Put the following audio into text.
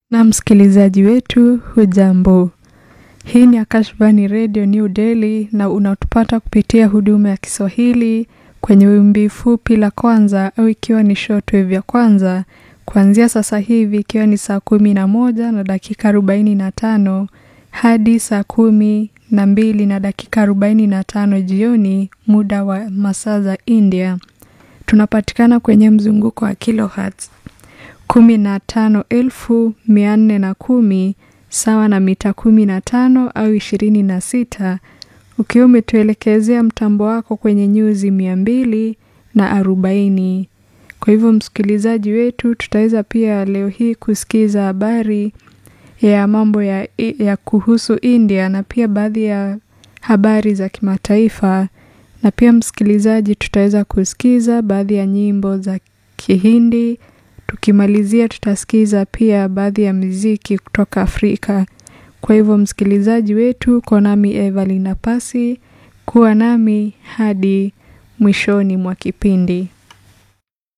Na msikilizaji wetu, hujambo? Hii ni Akashvani Radio New Delhi na unatupata kupitia huduma ya Kiswahili kwenye wimbi fupi la kwanza au ikiwa ni shortwave ya kwanza kuanzia sasa hivi ikiwa ni saa kumi na moja na dakika arobaini na tano hadi saa kumi na mbili na dakika arobaini na tano jioni muda wa masaa za India. Tunapatikana kwenye mzunguko wa kilohertz kumi na tano elfu mia nne na kumi sawa na mita kumi na tano au ishirini na sita ukiwa umetuelekezea mtambo wako kwenye nyuzi mia mbili na arobaini. Kwa hivyo msikilizaji wetu, tutaweza pia leo hii kusikiza habari ya mambo ya, ya kuhusu India na pia baadhi ya habari za kimataifa, na pia msikilizaji, tutaweza kusikiza baadhi ya nyimbo za Kihindi. Tukimalizia tutasikiza pia baadhi ya muziki kutoka Afrika. Kwa hivyo msikilizaji wetu, kwa nami Evelyn Napasi, kuwa nami hadi mwishoni mwa kipindi.